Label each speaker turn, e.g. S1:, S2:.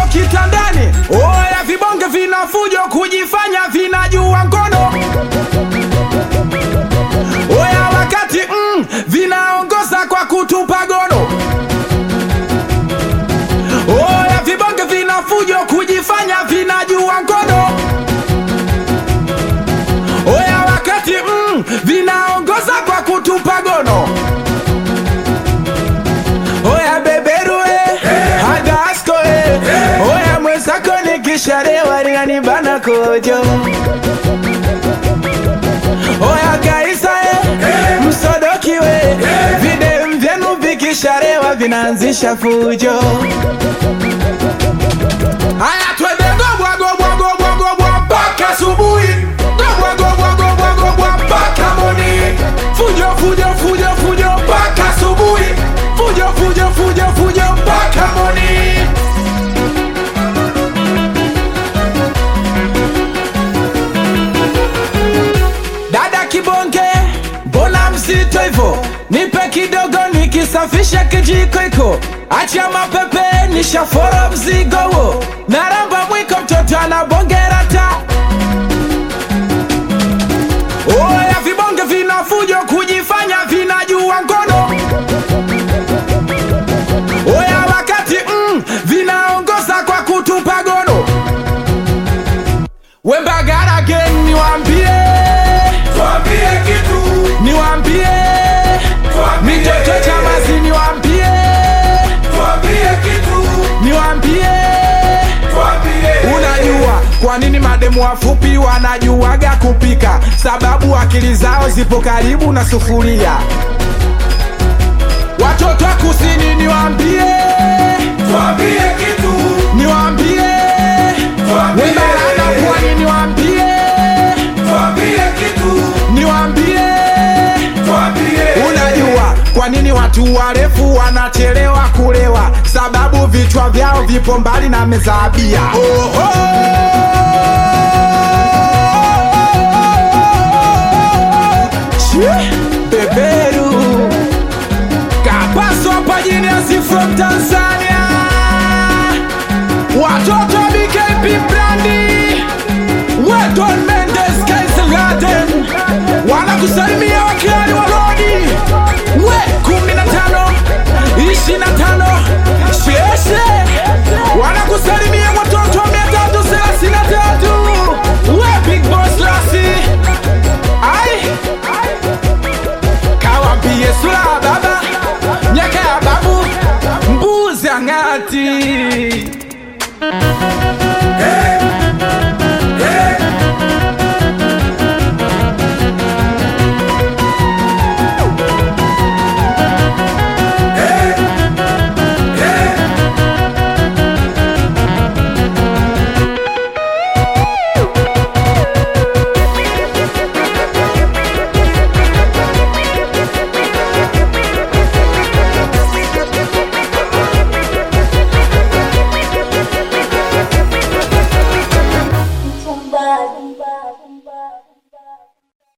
S1: kitandani oya vibonge vinafujo kujifanya vinajua ngono oya wakati mm, vinaongoza kwa kutupa gono oya vibonge vinafujo kujifanya vinajua ngono oya wakati mm, vinaongoza kwa kutupa gono oya beberue hadasko oya mwenzako nikisharewa linanibana kojo oya kaisa msodokiwe videm vyenu vikisharewa vinaanzisha fujo haya twende gobwa gobwa gobwa gobwa mpaka asubuhi gobwa gobwa gobwa gobwa mpaka moni fujo fujo fujo fujo mpaka asubuhi fujo fujo fujo fujo mpaka moni dada kibonge mbona mzito hivyo nipe kidogo nikisafisha kijiko iko acha mapepe nishafora mzigo huo naramba mwiko mtoto anabongera ta oya vibonge vinafujo kujifanya vinajua ngono oya wakati mm, vinaongoza kwa kutupa gono wembagara gen niwambie
S2: Tuambie kitu,
S1: niwambie
S2: tuambie,
S1: mitoto chamazi niwambie
S2: tuambie kitu,
S1: niwambie
S2: tuambie.
S1: unajua kwa nini mademu wafupi wanajuaga kupika sababu akili zao zipo karibu na sufuria watoto wa kusini niwambie
S2: Tuambie kitu,
S1: niwambie
S2: tuambie,
S1: webarana pwani niwambie
S2: tuambie kitu,
S1: niwambie
S2: tuambie.
S1: unajua kwa nini watu warefu wanachelewa kulewa sababu vichwa vyao vipo mbali na meza ya bia Oho! Chi, beberu kapaso hapa jiniasi from tanzania watoto wa bkp brandi weton mendes kaiselgaden wanakusalimia wakilani wa rodi we kumi na tano ishi na tano sheshe wanakusalimia watoto wa mia tatu thelathini na tatu we big boss lasi ai kawambie sura ya baba miaka ya babu mbuzi ang'ati